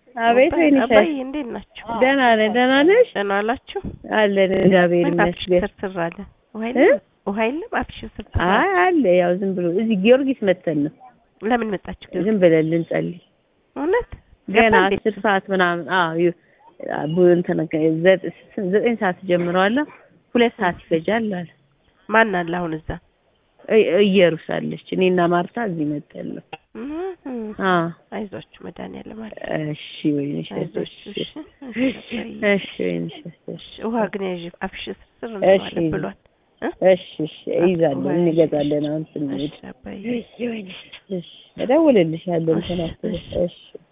አቤት አባይ- ወይንሸት አባዬ እንዴት ናችሁ? ደህና ነህ? ደህና ነሽ? ደህና ዋላችሁ? አለን እግዚአብሔር ምን አፍሽ ይመስገን። ስርስር አለ? ውሃ እ? የለም? ውሃ የለም? አፍሽ ስርስር አለ? አይ አለ ያው ዝም ብሎ እዚህ ጊዮርጊስ መተን ነው ለምን መጣችሁ? ግን ዝም ብለን ልንጸልይ እውነት ገና ገባ እንዴ? አስር ሰዓት ምናምን አዎ ዩ- ቡ- እንትን ዘ- ዘጠኝ ሰዓት ጀምረዋል ሁለት ሰዓት ይፈጃል አለ ማን አለ አሁን እዛ? እ- እየሩስ አለች እኔና ማርታ እዚህ መጠን ነው እህ፣ አዎ አይዟችሁ መድኃኒዓለም አለ። እሺ ወይንሸት አይዟችሁ እሺ እሺ። እሺ አባዬ። እሺ ወይንሸት እሺ እሺ፣ ውሃ ግን ያዥ አፍሽ ስርስር እሺ። አለ ብሏል። እሺ እሺ እይዛለሁ ውሃ እንገዛለን አሁን ስንሄድ እሺ አባዬ። እሺ እደውልልሻለሁ እንትን እሺ፣ አትበይ እሺ። እሺ